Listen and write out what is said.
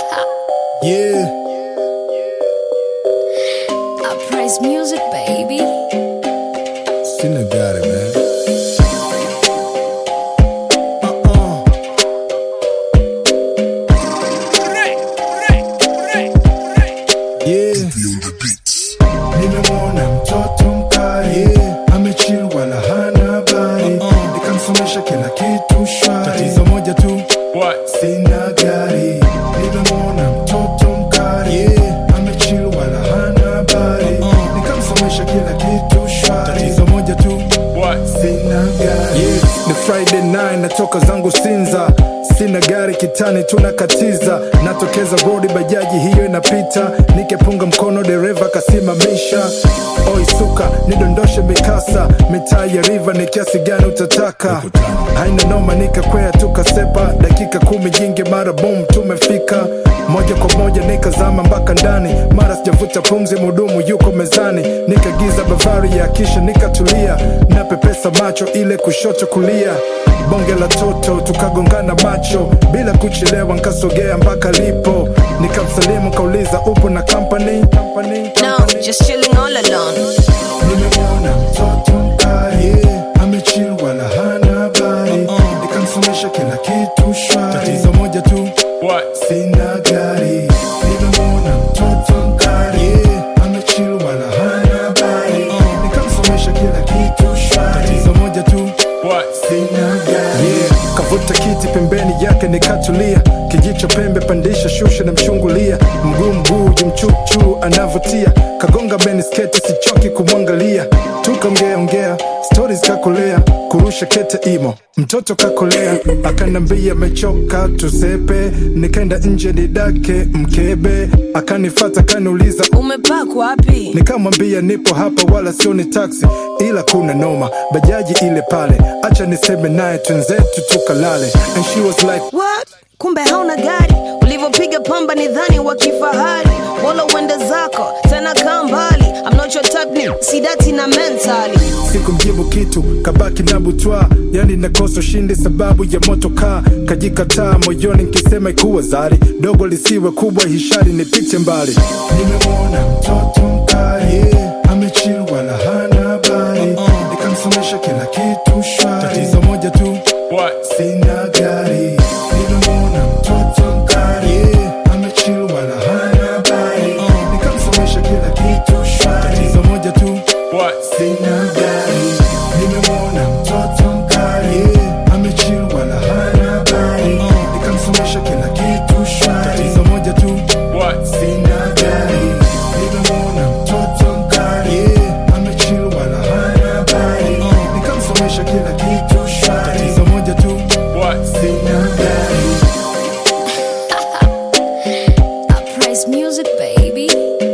Yeah, I praise music, baby. Sinner got it, man. Uh-uh. Yeah. Nimemwona mtoto mkali yeah. Amechill wala hana habari Nikamsomesha kila kitu shwari Tatizo moja tu sina gari Nimemwona mtoto mkali yeah. Amechill wala hana habari Nikamsomesha kila kitu shwari Tatizo moja tu sina gari yeah. Ni Friday night natoka zangu Sinza Sina gari kitani tunakatiza Natokeza rodi bajaji hiyo inapita Nikepunga mkono dereva kasimamisha Oi suka nidondoshe mikasa Mitaa ya river ni kiasi gani utataka Haina noma nikakwea tukasepa Dakika kumi jingi mara boom tumefika Moja kwa moja nikazama mpaka ndani Mara sijavuta pumzi mudumu yuko mezani Nikagiza bavari ya kisha nikatulia Napepesa macho ile kushoto kulia bonge la toto tukagongana macho bila kuchelewa nkasogea mpaka lipo nikamsalimu kauliza upo na company, company, No, company. just chilling all alone. nimemwona mtoto mkali yeah. amechill wala hana habari nikamsomesha kila kitu shwari tatizo moja tu sina gari nimemwona mtoto mkali yeah. amechill wala hana habari nikamsomesha kila kitu shwari tatizo moja tu sina gari yeah. kavuta kiti pembeni yake nikatulia kijicho pembe pandisha shusha na mchungulia mguu mguu jimchuchu anavutia kagonga benisketi sichoki kumwangalia tukaongeaongea stori kakolea kurusha kete imo mtoto kakolea akanambia mechoka tusepe nikaenda nje nidake mkebe akanifata kaniuliza Umepark wapi? nikamwambia nipo hapa wala sio ni taksi ila kuna noma bajaji ile pale acha niseme naye twenzetu tukalale and she was like What? Kumbe hauna gari, ulivyopiga pamba ni dhani wa kifahari. Bora uende zako tena kaa mbali. I'm not your type, ni sidati na mentally. sikumjibu kitu kabaki na butwa yani nakosa ushindi sababu ya moto kaa kajikataa moyoni nkisema ikuwa zari dogo lisiwe kubwa hishari nipite mbali nimemwona mtoto mkali yeah. amechill wala hana habari nikamsomesha kila kitu shwari tatizo moja tu sina gari nimemwona mtoto mkali yeah. amechill wala hana habari nikamsomesha kila kitu shwari tatizo moja tu sina gari nimemwona mtoto mkali yeah. amechill wala hana habari nikamsomesha kila kitu shwari tatizo moja tu sina gari nimemwona mtoto mkali yeah. amechill wala hana habari nikamsomesha kila kitu shwari tatizo moja tu sina gari I praise music, baby.